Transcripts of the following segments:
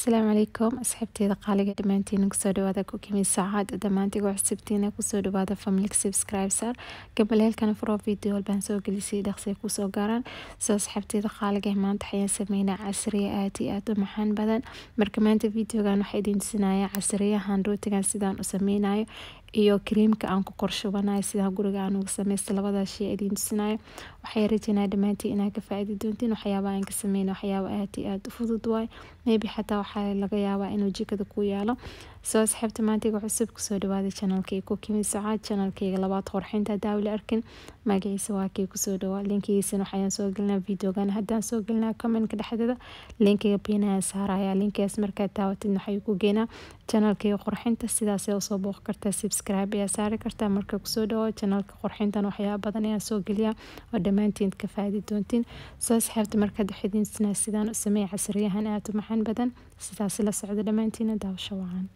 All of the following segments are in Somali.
asalaamu calaykum asxaabteeda qaaliga dhammaantiin kusoo dhawaada kukimi saacad dhammaantiga cusubtiina kusoo dhawaada family subscribesar gabaleelkana furo video walbaan soo gelisay dhaqsiya kusoo gaaraan soo asxaabteeda qaaliga maanta waxayaan sameynaa casriya aad iyo aad u maxaan badan marka maanta videogan waxaa idin tusinaya casriyahan rootigan sidaan u sameynayo iyo kariimka aan ku korshubanayo sidaan guriga aan uga sameysta labadaas shay idin tusinayo waxay rajeynaa dhammaantiin inaad ka faaidi doontiin waxyaaba aan ka sameyna waxyaaba aad iyo aad u fudud waay maybe xataa waxaa laga yaabaa inuu jikada ku yaalo soo asxaabta maantiga cusub kusoo dhawaada janalkayga kukimi sacaad janalkayga labaad qorxinta daawli arkin magaciisa waa kii kusoo dhawaa linkigiisana waxayaan soo gelinaa videogan haddaan soo gelinaa commentka dhexdeeda linkiga biinayaan saaraya linkigaas markaad daawatid waxay ku geenaa janalkayga qorxinta sidaasay usoo booq kartaa subscribe ayaa saari kartaa marka kusoo dhawo janalka qorxintan waxyaaba badan ayaan soo geliyaa oo dhammaantiin ka faadi doontiin soo asxaabta markaad waxidinsinaa sidaan u sameeya casriyahan aad u maxan badan sidaas la socda dhammaantiina daawasho wacan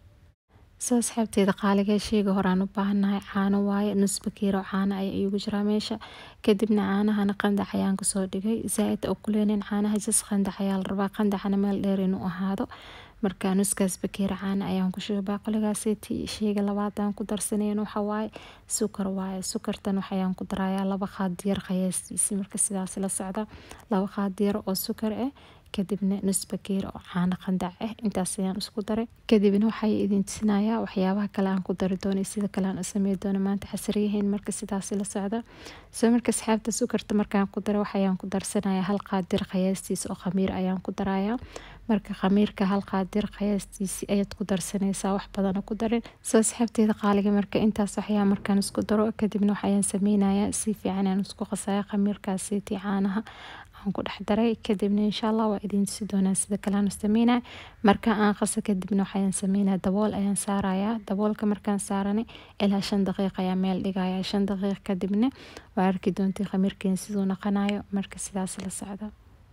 soo asxaabteeda qaaliga sheyga horaan u baahannahay caano waaye nus bakeero caano ayaa iigu jiraa meesha kadibna caanahana qandac ayaan kasoo dhigay zaa-id oo kuleenin caanaha jas qandac ayaa la rabaa qandacana meel dheer inuu ahaado marka nuskaas bakeera caana ayaan ku shubay baaqoligaaseti sheyga labaadaan ku darsanayn waxawaaye sukar waaye sukartan waxayaan ku darayaa laba qaadiyar qayaastiisi marka sidaas la socda laba qaadiyar oo sukar ah kadibna nus bakeer oo caano qandac ah intaas ayaan isku daray kadibna waxay idin tusinayaa waxyaabaha kale aan ku dari doono sida kale aan u samey doono maanta xasriyahayn marka sidaas la socda soo marka asxaabta sukarta markaan ku daray waxayaan ku darsanayaa hal qaadir qayaastiisa oo khamiir ayaan ku darayaa marka khamiirka hal qaadir qayaastiisi ayaad ku darsanaysaa wax badana ku darin soo asxaabteeda qaaliga marka intaas waxyaa markaan isku daro kadibna waxayaan sameynayaa si fiican aan isku qasaya khamiirkaasiti caanaha ku dhex daray kadibna insha allah waa idin tusi doonaa sida kalean sameynaya marka aan qaso kadibna waxayaan sameynaya dabool ayaan saarayaa daboolka markaan saaranay ilaa shan daqiiq ayaa meel dhigaya shan daqiiq kadibna waa arki doontay khamiirkeen siduu naqanayo marka sidaas la socda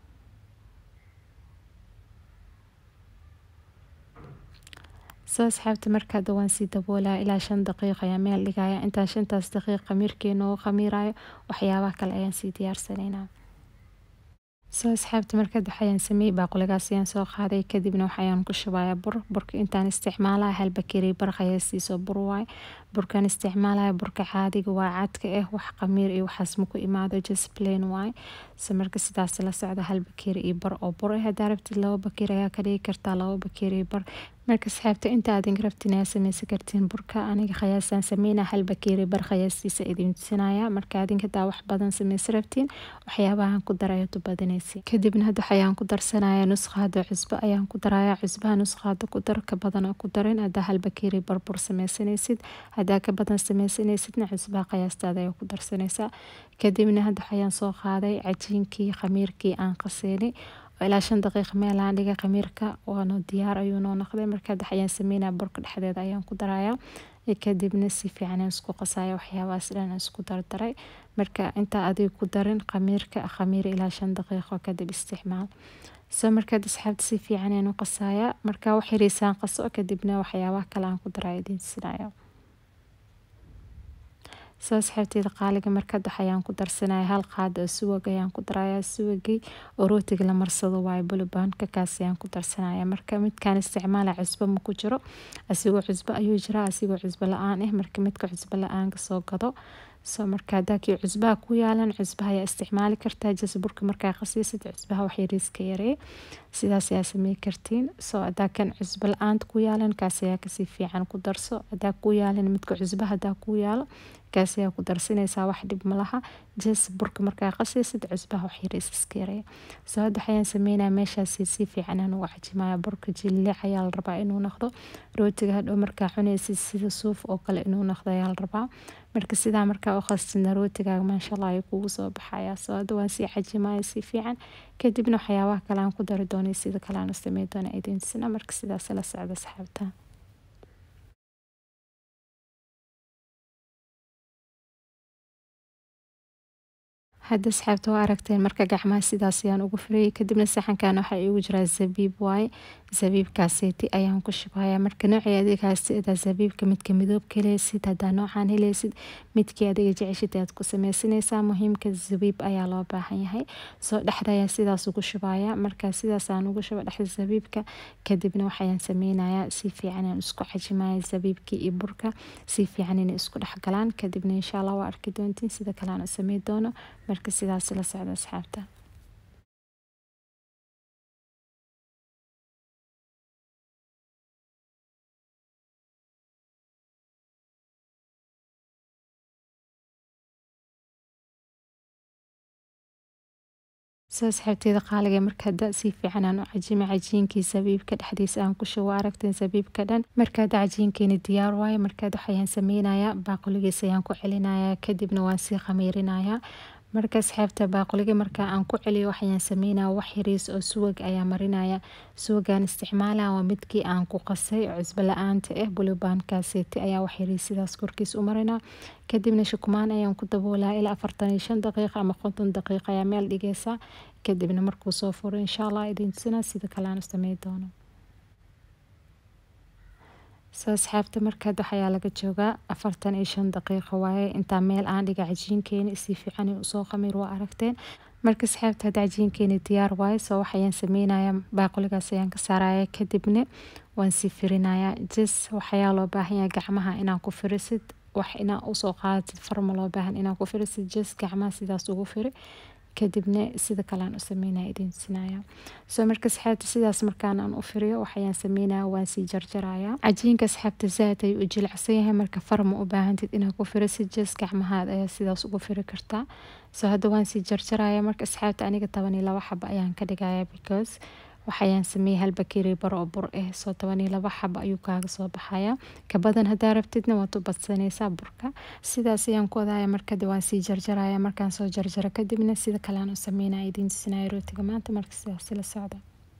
soo asxaabta markaada waan sii daboolaya ilaa shan daqiiq ayaa meel dhigaya intaan shantaas daqiiq khamiirkeena oo khamiirayo waxyaabaha kale ayaan sii diyaarsanaynaa soo asxaabta markaad waxayaan sameeyey baaquligaas ayaan soo qaaday kadibna waxayaan ku shubayaa bur burka intaan isticmaalaya hal bakeeri bar qayaastiisoo bur waay burkaan isticmaalaya burka caadiga waa cadka ah wax qamiir iyo waxaas ma ku imaado just plain waay so marka sidaas la socda hal bakeeri iyo bar oo bur ah hadaa rabtid laba bakeeri ayaa ka dhigi kartaa laba bakeeri iyo bar marka asxaabta inta aadin rabtin ayaa sameysan kartiin burka aniga khayaasaan sameynaa hal bakeeri bar khayaastiisa idin tusinaya marka adinka daa wax badan sameysan rabtiin waxyaabahan ku daraya tubadanaysi kadibna hadda waxayaan ku darsanaya nusqaada cusbo ayaan ku daraya cusbaha nusqaada ku dar ka badan oo ku darin hadaa hal bakeeri bar bur sameysanaysid hadaa ka badan sameysanaysidna cusbaha khayaastaada ayaa ku darsanaysaa kadibna hadda waxayaan soo qaaday cajiinkii khamiirkii aan qaseynay ilaa shan daqiiq meelaan dhiga khamiirka waana diyaar ayuu noo noqday markaa waxayaan sameynaya burka dhexdeeda ayaan ku darayaa kadibna si fiican isku qasaya waxyaabahaas dhan isku dardaray marka intaa adiga ku darin khamiirka khamiir ilaa shan daqiiqo kadib isticmaal soo markaad asxaabta si fiican ayaan u qasaya marka wax yariisaan qaso kadibna waxyaabaha kale aan ku daraya idin tusinaya soo asxaabteeda qaaliga markaad waxayaan ku darsanaya hal qaad oo suwag ayaan ku daraya suwagii oo rootiga la marsado waayo bulubaanka kaas ayaan ku darsanaya marka midkaan isticmaala cusbo ma ku jiro asigoo cusbo ayuu jiraa asigoo cusbo la-aan ah marka midka cusbo la-aan kasoo gado soo marka hadaa kii cusbaha ku yaalan cusbaha ayaa isticmaali kartaa jas burka markaa qasiisid cusbaha wax yariiska yaree sidaas ayaa samey kartiin soo hadaa kan cusbo la-aanta ku yaalan kaas ayaa kasii fiican ku darso hadaa ku yaalan midka cusbaha hadaa ku yaalo kaas ayaa ku darsanaysaa wax dhib malaha jas burka markaa qasiisid cusbaha wax yariis iska yaree soo hadda waxayaan sameynaya meeshaasi si fiican aan uga cajimaya burka jilic ayaa la rabaa inuu noqdo rootiga hadhow markaa cunaysid sida suuf oo kale inuu noqdo ayaa la rabaa marka sidaa markaa u qastina rootigaaga maasha allah ayuu kugu soo baxaya soo hadda waan sii cajimaya si fiican kadibna waxyaabaha kale aan ku dari doonay sida kale aan u samey doona idin tusina marka sidaas la socda asxaabta hadda asxaabta waa aragteen marka gacmaha sidaas ayaan ugu firiyay kadibna saxankan waxaa iigu jiraa zabiib waaye zabiibkaaseeti ayaan ku shubaya marka noocii adiga haystada zabiibka midka midoobka heleysid hadaa noocaan heleysid midkii adiga jeceshid aad ku sameysanaysaa muhiimka zabiib ayaa loo baahan yahay soo dhexda ayaan sidaas ugu shubaya marka sidaas aan ugu shuba dhexda zabiibka kadibna waxayaan sameynayaa si fiican aan isku cajimaya zabiibkii iyo burka si fiican inay isku dhexgalaan kadibna insha allah waa arki doontiin sida kale aan u samey doono marka sidaas la socda asxaabta soo asxaabteeda qaaliga marka hadda si fiican aan u cajima cajiinkii sabiibka dhexdiisa aan ku shubo aragteen sabiibka dhan marka hadda cajiinkeeni diyaar waaye markaad waxayaan sameynayaa baaquligiisa ayaan ku celinayaa kadibna waan sii khamiirinayaa marka asxaabta baaquliga marka aan ku celiyo waxayaan sameynaya wax yariis oo suwag ayaa marinaya suwagaan isticmaala waa midkii aan ku qasay cusbo la-aanta ah bulibaankaaseti ayaa wax yariis sidaas korkiis u marina kadibna shukumaan ayaan ku daboolaa ilaa afartan iyo shan daqiiqa ama konton daqiiqa ayaa meel dhigeysa kadibna markuu soo furo insha allah idin tusina sida kale aan u samey doono soo asxaabta markaad waxayaa laga joogaa afartan iyo shan daqiiqo waaye intaa meel aan dhiga cajiinkeeni si fiican usoo qamiir waa aragteen marka asxaabta hadda cajiinkeeni diyaar waaye soo waxayaan sameynaya baaquligaas ayaan ka saaraya kadibna waan sii firinayaa jes waxayaa loo baahan yahay gacmaha inaan ku firisid wax inaa usoo qaadatid farma loo baahan inaa ku firisid jes gacmaha sidaas ugu firi kadibna sida kalean u sameynaya idin tusinaya soo marka asxaabta sidaas markaan aan u firiyo waxayaan sameynaya waan sii jarjaraya cajiinka asxaabta zaad ayuu u jilicsan yahay marka farma u baahantid inaad ku firisid jes gacmahaad ayaa sidaas ugu firi kartaa soo hadda waan sii jarjaraya marka asxaabta aniga toban iyo laba xaba ayaan ka dhigaya because waxayaan sameeyey hal bakeri baro oo bur ah soo toban iyo laba xaba ayuu kaaga soo baxaya kabadan hadaa rabtidna waad u badsanaysaa burka sidaas ayaan ku wadaya markadi waan sii jarjaraya markaan soo jarjaro kadibna sida kale aan u sameynaya idiin tusinaya rootiga maanta marka sidaas la socda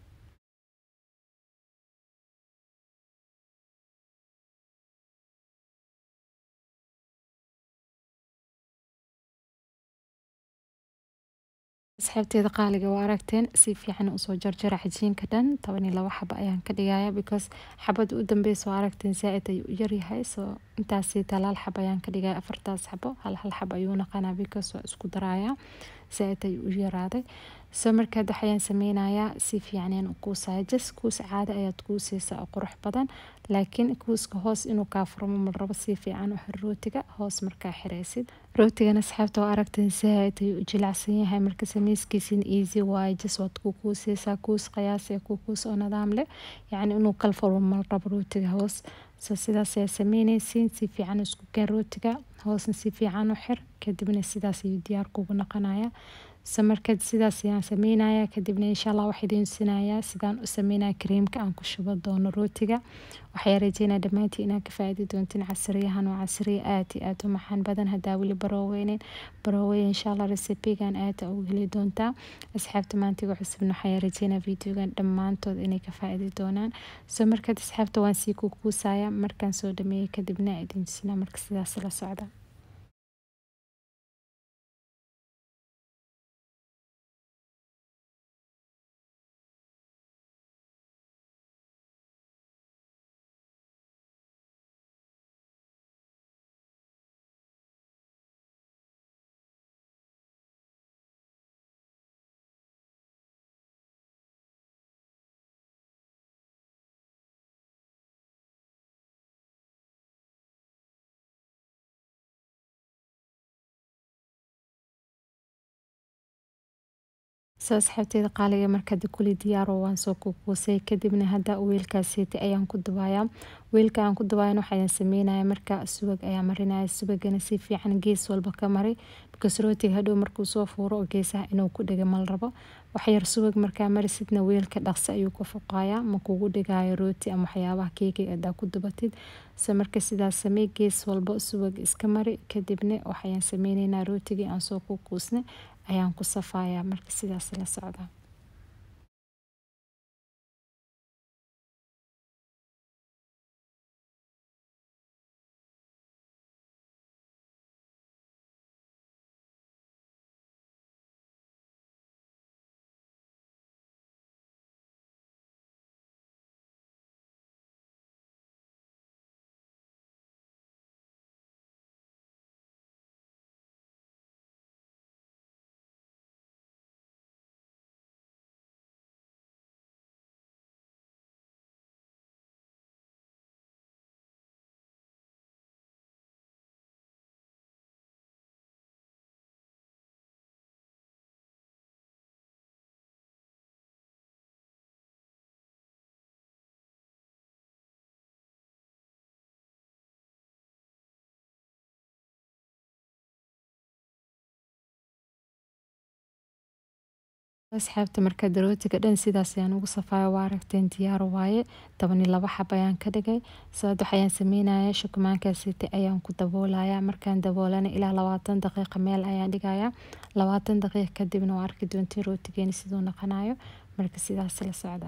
asxaabteeda qaaliga waa aragteen si fiican usoo jarjara cajiinka dhan toban iyo laba xaba ayaan ka dhigaya because xabada u dambeysa waa aragteen zaa-id ayuu u yaryahay soo intaasi talaal xab ayaan ka dhigaya afartaas xabo hal hal xab ayuu naqanaa because waa isku daraya zaa-id ayuu u yaraaday soo markaad waxayaan sameynayaa si fiican ayaan u kuusaya jas kuus caada ayaad kuuseysaa oo qurux badan laakiin kuuska hoos inuu kaa furmo mal rabo si fiican u xir rootiga hoos markaa xireysid rootigana asxaabta waa aragteen zaa-id ayuu u jilacsan yahay marka sameyskiisin easy waaye jas waad ku kuuseysaa kuus qiyaas ee ku kuus oo nidaam leh yacni inuu kal furmo mal rabo rootiga hoos soo sidaas ayaa sameyneysiin si fiican isku gaan rootiga hoosna si fiican u xir kadibna sidaas ayuu diyaar kugu noqonaya so markaad sidaas ayaan sameynaya kadibna insha allah waxaa idiin tusinayaa sidaan u sameynaya kareemka aan ku shubo doono rootiga waxaa rajeynaya dhammaantii inaad ka faaidi doontiin casriyahan waa casriya aad iyo aad u maxaan badan hadaa weli barooweynin baroowey insha allah recipigan aada ugu heli doontaa asxaabta maantiga cusubna waxaa rajeynaya videogan dhammaantood inay ka faaidi doonaan so markaad asxaabta waan sii kukuusaya markaan soo dhameeyey kadibna idiin tusinaa marka sidaas la socda soo asxaabteeda qaaliga markada kuli diyaaro waan soo kukuusay kadibna hadda weelkaaseti ayaan ku dubayaa weelka aan ku dubayan waxayaan sameynaya marka subag ayaa marinaya subagana si fiican gees walba ka mari because rootiga hadhow markuu soo fuuro oo geesaha inuu ku dhiga mal rabo waxyar subag markaa marisidna weelka dhaqsi ayuu ka fuqaya ma kugu dhigayo rooti ama waxyaabaha keekiga hadaa ku dubatid se marka sidaas samey gees walba subag iska mari kadibna waxayaan sameyneynaa rootigii aan soo kukuusnay ayaan ku safayaa marka sidaas la socda asxaabta markaa darootiga dhan sidaas ayaan ugu safaayo waa aragteen diyaar waaye toban iyo laba xab ayaan ka dhigay sababta waxayaan sameynaya shukumaankaasiti ayaan ku daboolaya markaan daboolana ilaa labaatan daqiiqa meel ayaan dhigaya labaatan daqiiq kadibna waa arki doontiin rootigeeni siduu noqonayo marka sidaas la socda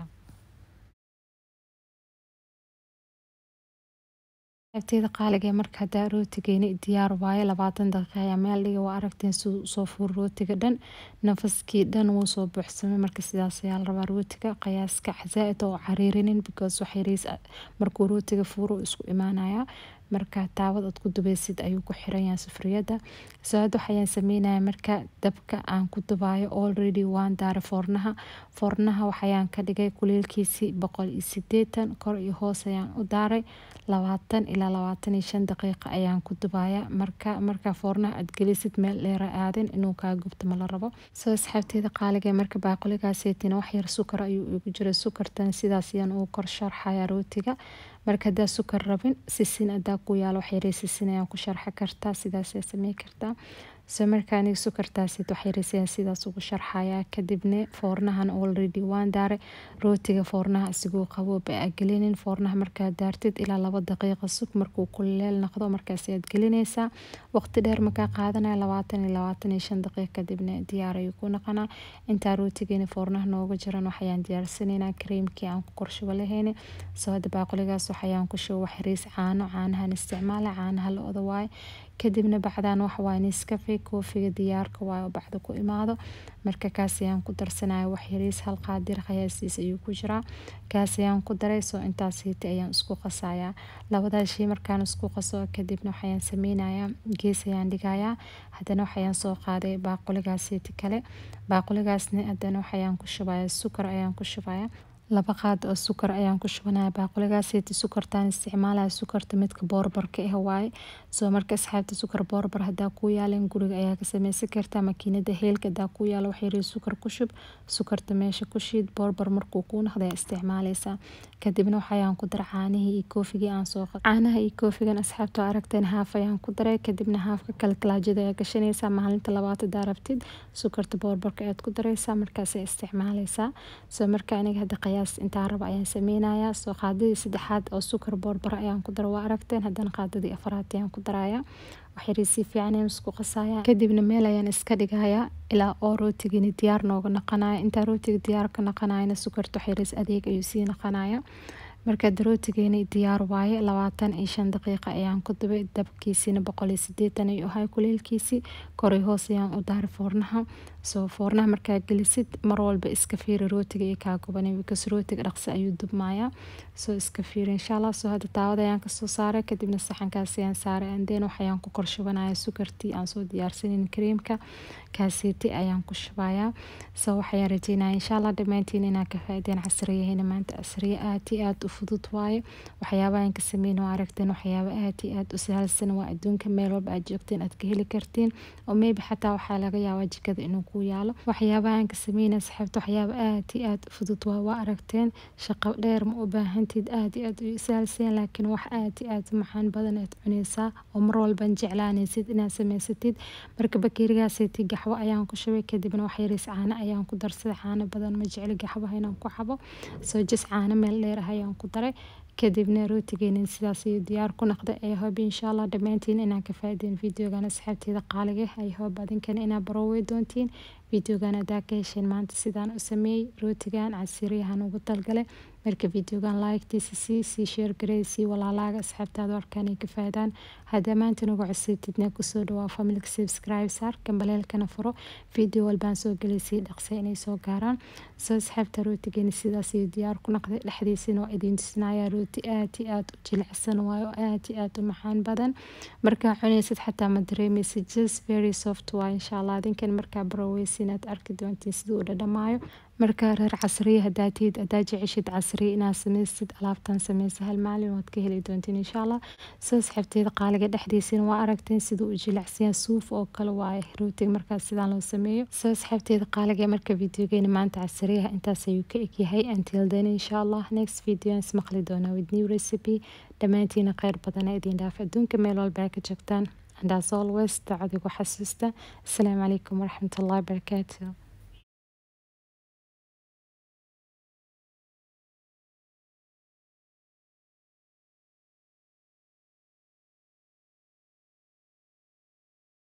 abteeda qaaliga marka hadaa rootigeeni diyaar waaye labaatan daqiiqa ayaa meel dhiga waa aragteen siduu usoo fuur rootiga dhan nafaskii dhan wuu soo buuxsamay marka sidaas ayaa la rabaa rootiga qiyaaska zaa-id oo cariirinin because wax yariis markuu rootiga fuuro isku imaanaya marka taawad aad ku dubeysid ayuu ku xiranyahay sufriyada saad waxayaan sameynaya marka dabka aan ku dubaayo already waan daara foornaha foornaha waxayaan ka dhigay kuleelkiisii boqol iyo sideetan kor iyo hoos ayaan u daaray labaatan ilaa labaatan iyo shan daqiiqa ayaan ku dubaya marka marka foornaha aad gelisid meel dheera aadin inuu kaa gubto ma la rabo soo asxaabteeda qaaliga marka baaquligaaseetina wax yar sukar ayuu igu jiray sukartan sidaas ayaan ugu kor sharxaya rootiga marka hadaa sukar rabin sisin hadaa ku yaalo wax yarey sisin ayaan ku sharxi kartaa sidaas ayaa samey kartaa so marka aniga sukartaasid wax yareys ayaan sidaas ugu sharxaya kadibna foornahan already waan daaray rootiga foornaha isiguu qaboob aa gelinin foornaha markaad daartid ilaa laba daqiiqa sug markuu kuleel noqdo markaas ayaad gelineysaa waqti dheer markaa qaadanaya labaatan iyo labaatan iyo shan daqiiq kadibna diyaar ayuu ku noqonaa intaa rootigeeni foornaha nooga jiran waxayaan diyaarsanaynaa kareemkii aan ku korshubo lahayni soo hadda baaquligaas waxayaan ku shubo wax yariis caano caanahan isticmaala caanaha la oda waaye kadibna bacdaan waxawaaye niskafe koofiga diyaarka waayo bacda ku imaado marka kaas ayaan ku darsanaya wax yariis hal qaadir qiyaastiis ayuu ku jiraa kaas ayaan ku daray soo intaas hiiti ayaan isku qasayaa labadaas shay markaan isku qaso kadibna waxayaan sameynayaa gees ayaan dhigayaa haddana waxayaan soo qaaday baaquligaas hiiti kale baaquligaasna haddana waxayaan ku shubaya sukar ayaan ku shubaya laba qaad oo sukar ayaan ku shubanaya baaquligaaseti sukartaan isticmaalaya sukarta midka boorbarka ah waaye soo marka asxaabta sukar boorbar hadaa kuu yaalan guriga ayaa ka sameysan kartaa makiinada heelka hadaa kuu yaalo wax yari sukar ku shub sukarta meesha ku shiid boorbar markuu kuu noqda ayaa isticmaaleysaa kadibna waxayaan ku daray caanihii iyo koofigii aan soo qad caanaha iyo koofigan asxaabta aragteen haaf ayaan ku daray kadibna haafka kale talaajada ayaa gashanaysaa maalinta labaad hadaa rabtid sukarta boorbarka ayaad ku dareysaa markaas ayaa isticmaaleysaa soo marka aniga hadda qiyaas intaa raba ayaan sameynayaa soo qaadadii saddexaad oo sukar boorbar ayaan ku dara waa aragteen haddana qaadadii afaraad ayaan ku darayaa waxyari si fiican ayaan isku qasaya kadibna meel ayaan iska dhigayaa ilaa oo rootigini diyaar nooga noqonaya intaa rootiga diyaar ka noqonayana sukarta waxyariis adeeg ayuu sii noqonaya markaad rootigeeni diyaar waaye labaatan iyo shan daqiiqa ayaan ku dubay dabkiisina boqol iyo sideetan ayuu ahay kuleelkiisii koray hoos ayaan u daaray foornaha soo foornaha markaa gelisid mar walba iska fiiri rootiga iyo kaa gubanay because rootiga dhaqsi ayuu dubmayaa soo iska fiiri insha allah soo hadda daawada ayaan kasoo saaray kadibna saxankaas ayaan saaray andeen waxayaan ku kor shubanaya sukartii aan soo diyaarsanin kareemka kaaseeti ayaan ku shubayaa soo waxayaan rajeynaya insha allah dhammaantiin inaa ka faaideen casriyahayna maanta casriye aad iyo aad u fudud waaye waxyaabahan ka sameyn oo aragteen waxyaaba aad iyo aad u sahalsan waa adduunka meel walba aad joogteen aad ka heli kartiin oo maybe xataa waxaa laga yaabaa jikada inuu ku yaalo waxyaabahan ka sameyna saxaabta waxyaaba aad iyo aad u fudud waa waa aragteen shaqo dheer ma u baahantid aad iyo aad u sahalsan laakiin wax aad iyo aad macaan badan aad cuneysaa oo mar walban jeclaanaysid inaad sameysatid marka bakeerigaaseti gaxwo ayaan ku shubay kadibna wax yariis caano ayaan ku darsaday caano badan ma jecli gaxwaha inaan ku xabo soo jas caano meel dheer ah ayaan ku daray kadibna rootigeena sidaas ayuu diyaar ku noqday ay hob insha allah dhammaantiin inaan ka faaideen videogan asxaabteeda qaaliga ay hob adinkana inaa baroowey doontiin videogan hadaa ka hesheen maanta sidaan u sameeyey rootigan casiriyahan ugu talgalay marka videogan like-tiisa sii sii sheer garey sii walaalaaga asxaabtaada warkaan ay ka faadaan haddaa maanta nagu cusubtidna kusoo dhawaa familka subscribe saar gambaleelkana furo video walbaan soo gelay sii dhaqsay inay soo gaaraan soo asxaabta rootigeena sidaas ayuu diyaar ku noqday dhexdiisina waa idiin tusinayaa rooti aad iyo aad u jilicsan waayo aad iyo aad u macaan badan markaa cunaysid xataa ma dareemaysid just very soft waa insha allah adinkan markaa baroweysin aad arki doontiin siduu u dhadhamaayo markaa reer casriye hadaa tihid hadaa jeceshid casriye inaad sameysid alaabtan sameysa hal maalin waad ka heli doontiin insha allah soo asxaabteeda qaaliga dhexdiisina waa aragteen siduu u jilicsan suuf oo kale waaye rootiga markaas sidaan loo sameeyo soo asxaabteeda qaaliga marka videogeena maanta casriyaha intaas ayuu ka egyahay until then insha allah next video aan ismaqli doonaa with new recipe dhammaantiina kheyr badana idin dhaaf adduunka meel walba ka joogtaan and as always dacdigu xasuusta asalaamu calaykum waraxmatullahi wabarakaatu